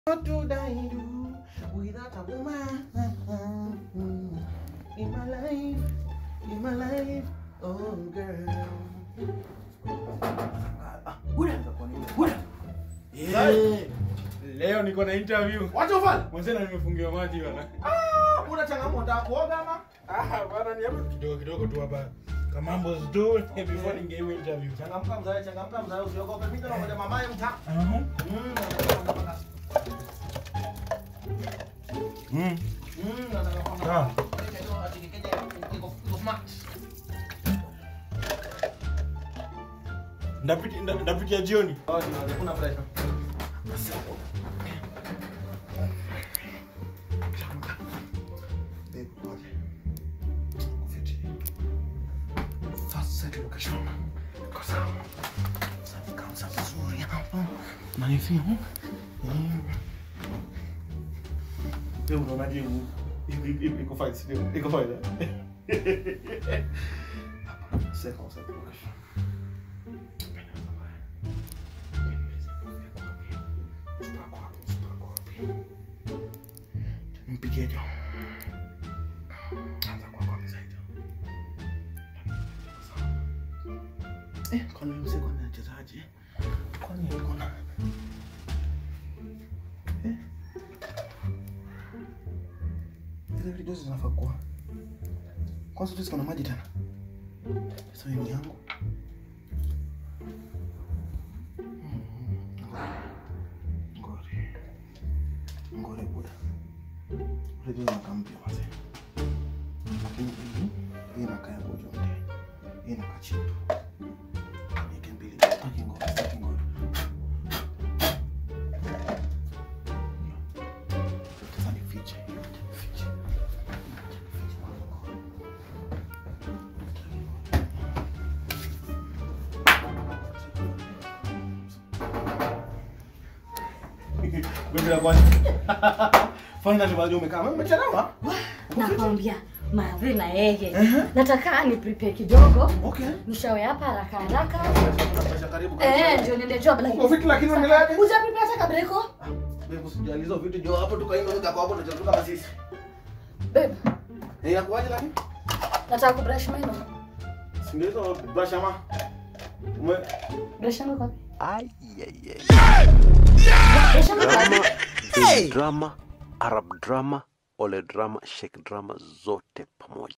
What would I do without a woman in my life? In my life, oh girl. Eh, Leo niko na interview. Wacha ufanye. Mwanzena nimefungiwa maji bana. Ah, una changamoto unataka kuoga ama? Ah, bana ni hapo kidogo kidogo tu hapa. Kamambo tu before ningewe interview. Changamka mzae, changamka mzae, usiogope. Mimi ndo ngoja mamaye mta. Aha. Mm. Mm. Mm, nataka kwamba- Sawa. Ati kikeje, iko- iko smart. Ndapiti nda- ndapitia jioni. Oh, ndio, hakuna pressure. Babe, ngoja. Ufiti. First set location. Iko sawa. Safi kabisa, vizuri hapa. Unanifeel? Mm. Wewe unaonaje huu? Iko- iko- iko fine, si ndio? Iko fine, eh? Hapa, second set location. Mpigie Jo. Anza kwa kwa mzaidi. Eh, kwani mzee kwani anachezaje? Kwani yuko na Eh? Zile video zinafaa kuwa. Kwanza tu ziko na maji tena. Sasa hii ni yangu. Ngori. Ngori buda. Redio inakaa mpya mazee. Lakini hii hii inakaa ya bojonde. Hii inakaa cheap. Niweke mbili. Sitaki ngori, sitaki ngori. Sasa nifiche, nifiche. Wewe ndio kwani? Finally bado umekaa. Wewe umechelewa? nakwambia mavi na yeye Ehe. nataka ni prepare kidogo Okay. nishawe hapa haraka haraka Tunapasha karibu. eh ndio niende job Uko fit lakini unaendeleaje? uja prepare hata kabreko Wewe usijali hizo vitu jo hapo tukaimba nika kwa hapo tutatoka kama sisi. babe Eh, inakuaje lakini? nataka kubrush meno Si ndio hizo brush ama? Ume brush yangu kwa Ay, ay, ay. brush yangu kwa Drama, Big drama, Arab drama, ole drama, Sheikh drama zote pamoja.